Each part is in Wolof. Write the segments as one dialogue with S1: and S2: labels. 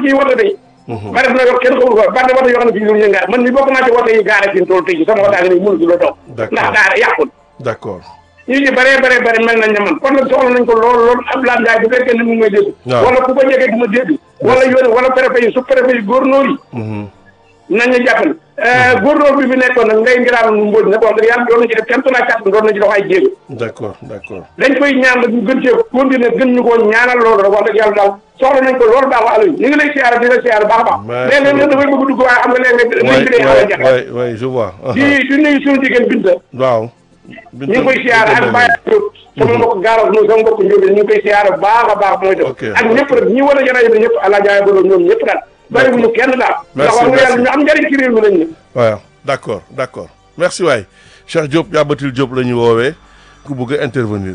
S1: fii wote tey bari na yoo kenn xamul ko bari na wote yoo xam ne fii lu ñu gaar man mi bokk naa ci wote yi gaare fi mu toll tey sama wote ak ni mënu la daw
S2: D'accord.
S1: ndax gaare yàqul
S2: d'accord
S1: ñu ci bëree bëree bëri mel nañ ne man kon nag soxla nañ ko loolu loolu Abdoulaye Ndiaye bu fekkee ne mu ngi may dégg
S2: Waaw.
S1: wala ku ko jege di ma dégg wala yónni wala préfet yi su préfet yi góornóor yi
S2: Mhm.
S1: nañu jàppale góornóor bi fi nekkoon nag ngay ngiraan nu mbóoj nag wax dëgg yàlla doon na ci def kenn tunaa kàttan doon na ci dox ay jéego
S2: d'accord d'accord
S1: dañ koy ñaan nag ñu gën cee continuer gën ñu koo ñaanal loolu rek wax dëgg yàlla daal soxla nañ ko loolu daal Aliou ñu ngi lay siyaare di la siyaare baax a baax
S2: Merci
S1: léeg-léeg nag dafay bëgg dugg waaye xam nga léeg-léeg
S2: waay
S1: liñ bi day xaw a
S2: waay
S1: jafe
S2: waay waay je vois
S1: di di nuyu suñu jigéen Binta
S2: waaw
S1: ñu ngi koy siyaare ak Baye Diop sama mbokk gaaras noonu sama mbokk njóobeen ñu ngi koy siyaare baax a baax mooy def
S2: Ok.
S1: ak ñëpp rek ñi war a jarajo bi ñëpp àla jaay balo ñoom ñëpp daal bàyyiwuñu kenn daal ndax wax nga yàlla ñu am njëriñ ci réew mi lañ ne
S2: waaw d'accord d'accord merci waay Cheikh Diop Yabatil Diop la ñu woowee ku bëgg a intervenir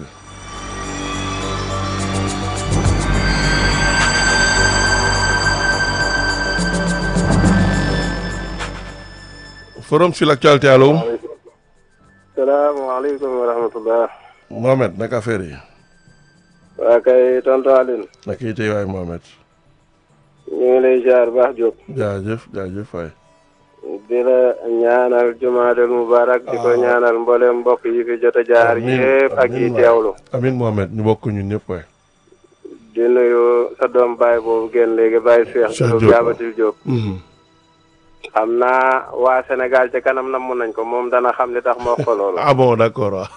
S2: forum sur l'actualité allo
S3: salaamaaleykum wa rahmatullah
S2: Mohamed naka affaire yi
S3: waa kay tonton Aline
S2: naka yi tey waay Mohamed
S3: ñu ngi lay ziar baax Diop
S2: jaajëf jaajëf waay
S3: di la ñaanal jumaadal mubarak di ko
S2: Ah.
S3: ñaanal mboolem mbokk yi fi jot a jaar
S2: Amiin,
S3: yëpp ak yi
S2: amiin waay.
S3: teewlu
S2: amin Mohamed ñu bokk ñun ñëpp waay
S3: di nuyu sa doom baay boobu génn léegi baay Cheikh
S2: Cheikh
S3: Diop
S2: Diop.
S3: Yabatil Diop
S2: Mhm.
S3: xam naa waa Sénégal ci kanam namm nañ ko moom dana xam li tax moo ko loolu
S2: ah bon d'accord waaw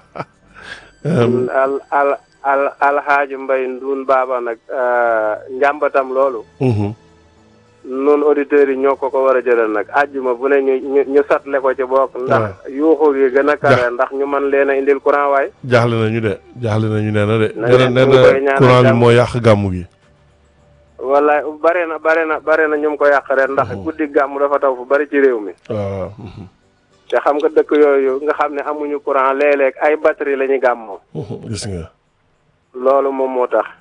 S3: al al al alxaaji mbay nduun baaba nag euh, njàmbatam loolu
S2: Mhm.
S3: nun auditeurs yi ñoo ko ko war a jëlal nag àjjuma bu ne ñu ñu ñu satle ko ci bokk ndax yuuxu gi gën a kare ndax ñu man leen a indil courant waay
S2: jaaxle nañu de jaaxle nañu nee na de
S3: Na
S2: nee na
S3: leen
S2: nee
S3: ñu ngi koy
S2: na
S3: ñaanal
S2: courant bi
S3: jàmm.
S2: moo yàq gàmmu gi
S3: wala bare na bare na bare na ñu mu ko yàq ren ndax guddi gàmm dafa taw fu bari ci réew mi
S2: waaw mhm.
S3: te xam nga dëkk yooyu nga xam ne amuñu courant léeg-léeg ay batterie la ñu gàmmoo
S2: Mhm. gis nga
S3: loolu moom moo tax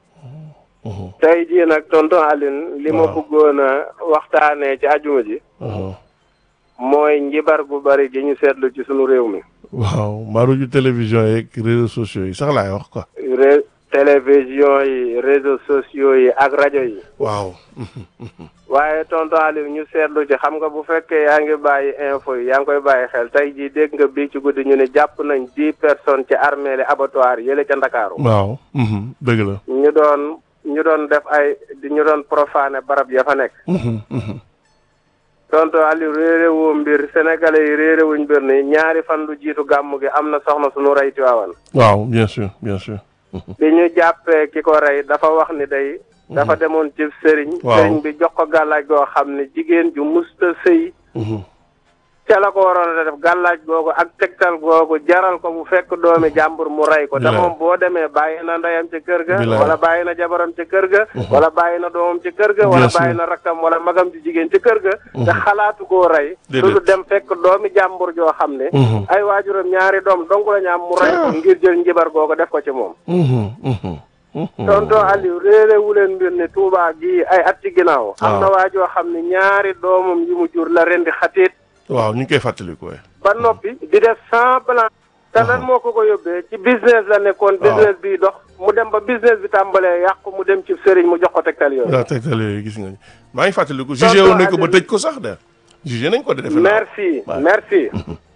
S2: Mhm.
S3: tey jii nag tonton Aline li ma
S2: Waaw.
S3: bëggoon a waxtaanee ci ajuma ji
S2: Mhm.
S3: mooy njibar gu bari gi ñu seetlu ci sunu réew mi
S2: waaw maaruju télévision yeeg réseaux sociaux yi sax laay wax quoi
S3: ré télévision yi réseaux sociaux yi ak rajo yi
S2: waaw
S3: waaye tonton Aliou ñu seetlu ci xam nga bu fekkee yaa ngi bàyyi info yi yaa ngi koy bàyyi xel tey jii dégg nga bii ci guddi ñu ne jàpp nañ dix personnes ci armée li abattoir yële ca Ndakaaru
S2: waaw mhm. dëgg la
S3: ñu doon ñu doon def ay di ñu doon profané barab ya fa nekk
S2: Mhm. Mhm.
S3: tonton Aliou réeré woo mbir sénégalais yi réeré wuñ mbir ni ñaari fan lu jiitu gàmm gi am na soxna suñu rey Tiwaawan
S2: waaw bien sûr bien sûr
S3: bi ñu jàppee ki ko rey dafa wax ni day dafa demoon ci sëriñ
S2: Waaw.
S3: sëriñ bi jox ko gàllaaj goo xam ne jigéen ju musta sëy
S2: Mhm.
S3: ca la ko waroon a def gàllaaj googu ak tegtal googu jaral ko bu fekk doomi jàmbur mu rey ko te
S2: Bilaay.
S3: moom boo demee bàyyi na ndeyam ci kër ga
S2: Bilaay.
S3: wala bàyyi na jabaram ci kër ga wala bàyyi na doomam ci kër ga wala
S2: Bien sûr.
S3: bàyyi na rakkam wala magam ci jigéen ci kër ga te xalaatu koo rey
S2: Déedéet.
S3: su dem fekk doomi jàmbur joo xam ne
S2: Mhm.
S3: ay waajuram ñaari doom dong la ñu am mu rey ko ngir jël njibar googu def ko ci moom
S2: Mhm. Mhm. Mhm.
S3: tonton Aliou réeré wu leen mbir ne Touba gii ay at ci ginnaaw am na
S2: Waaw.
S3: waa joo xam ne ñaari doomam yi mu jur la rendi xatiit
S2: waaw ñu ngi koy fàttaliku waay
S3: ba noppi di def semblant te lan moo ko ko yóbbee ci business la nekkoon business bi dox mu dem ba business bi tàmbalee yàqu mu dem ci sëriñ mu jox ko tegtal yooyu
S2: waaw tegtal yooyu gis nga ni maa ngi fàttaliku jugé woon nañ ko ba tëj ko sax de jugé nañ ko de defe naa
S3: merci
S2: waaw.
S3: merci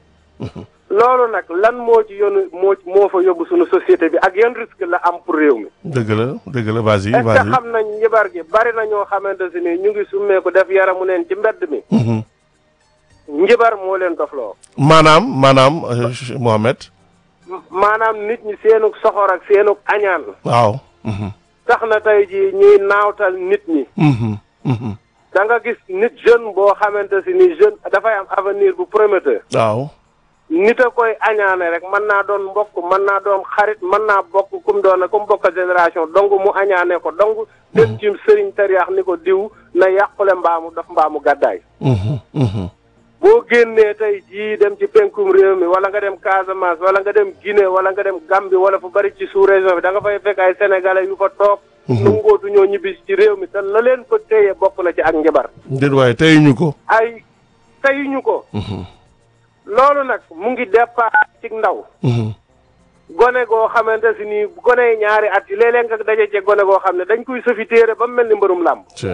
S3: loolu nag lan moo ci yoonu moo moo fa yóbbu suñu société bi ak yan risque la am pour réew mi
S2: dëgg la dëgg la vas-y
S3: est-ce que
S2: vas-y
S3: xam nañ njibar gi bari na ñoo xamante si ni ñu ngi summeeku def yaramu neen ci mbedd mi
S2: Mhm.
S3: njibar moo leen dofloo
S2: maanaam maanaam euh, Mohamed
S3: maanaam nit ñi seenug soxor ak seenug añaan
S2: waaw Mhm.
S3: tax na tey jii ñuy naawtal nit ñi
S2: Mhm. Mhm.
S3: da nga gis nit jeune boo xamante si ni jeune dafay am avenir bu prometteur
S2: waaw
S3: nit a koy añaane rek mën naa doon mbokk mën naa doon xarit mën naa bokk kum doon kum bokk génération dong mu añaane ko dong dem ci sëriñ tariyaax ni ko diw na yàqule mbaamu daf mbaamu gàddaay
S2: Mhm. Mhm.
S3: boo génnee tey jii dem ci penkum réew mi wala nga dem Casamance wala nga dem Guinée wala nga dem Gambie wala fu bari ci sous région bi da nga fay fekk ay sénégalais yu fa toog nangootu ñoo ñibbi ci réew mi te la leen fa téye bokk na ci ak njabar
S2: déet waaye tey ñu ko
S3: ay teyuñu ko
S2: Mhm.
S3: loolu nag mu ngi départ ci ndaw
S2: Mhm.
S3: gone goo xamante si ni gone yi ñaari at yi léeg-léeg nga daje ci gone goo xam ne dañ koy sëfi téere ba mu mel ni mbërum làmb